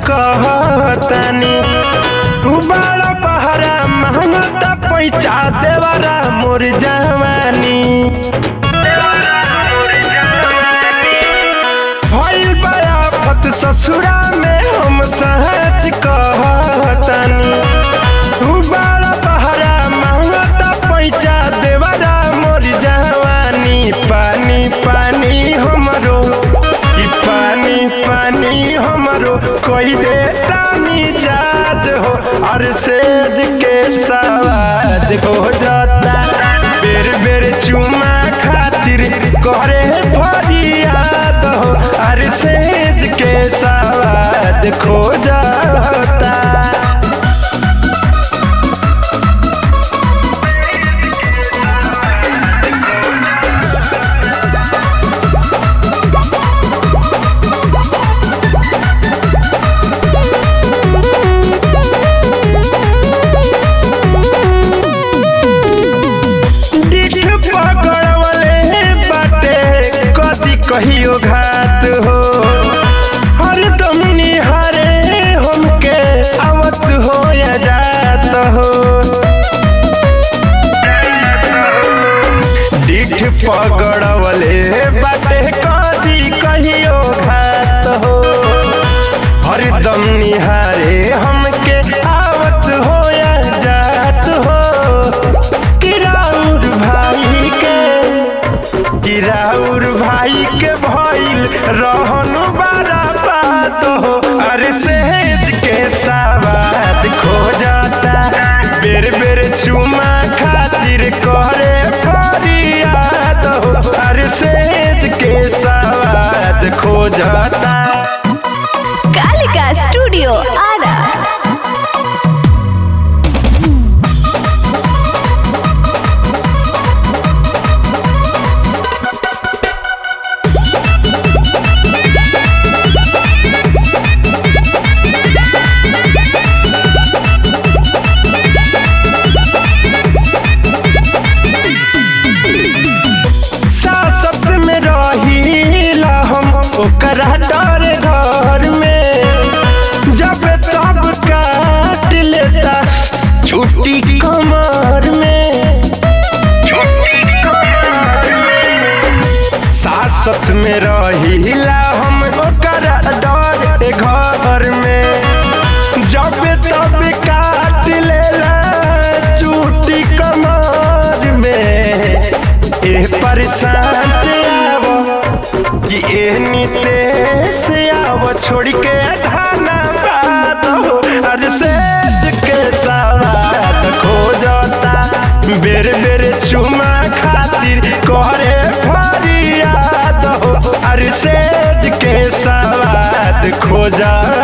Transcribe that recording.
कहतानी तू बड़ा बहरा महंगा पैसा देवरा मोर जवानी भइल बयाफत ससुरा में हम सहज कहतानी तू बड़ा बहरा महंगा पैसा देवरा मोर जवानी पानी पानी हमरो ई पानी पानी हमरो कोई देता मिजाज हो और सेज के सवाद हो जाता बेर बेर चुमा खातिर करे फरियाद हो और सेज के सवाद खो जाता दिख पकड़वले बाटे कदी कहियो घात हो हर दम निहारे हमके आवत हो या जात हो डिठ पकड़वले बाटे कदी कहियो घात हो हर दम निहारे हमके आवत हो या जात हो किराउर भाई के किराउर भाई के भइल रहन बारा बात हो अरे सेज के सवाद खो जाता बेर बेर चुमा खातिर करे फरियाद हो अरे सेज के सवाद खो जाता कालिका स्टूडियो आरा सासत में रहीला हम ओकरा डर घर में जब तब काट लेता छुट्टी कमर में सासत में रहीला हम ओकरा डर घर में जब तब काट लेला छुट्टी कमर में ए परेशान आव कि ए नितेश आव छोड़ के ढाना बात हो अरे सेज के सवाद खो जाता बेर बेर चुमा खातिर करे फरियाद हो अरे सेज के सवाद खो जाता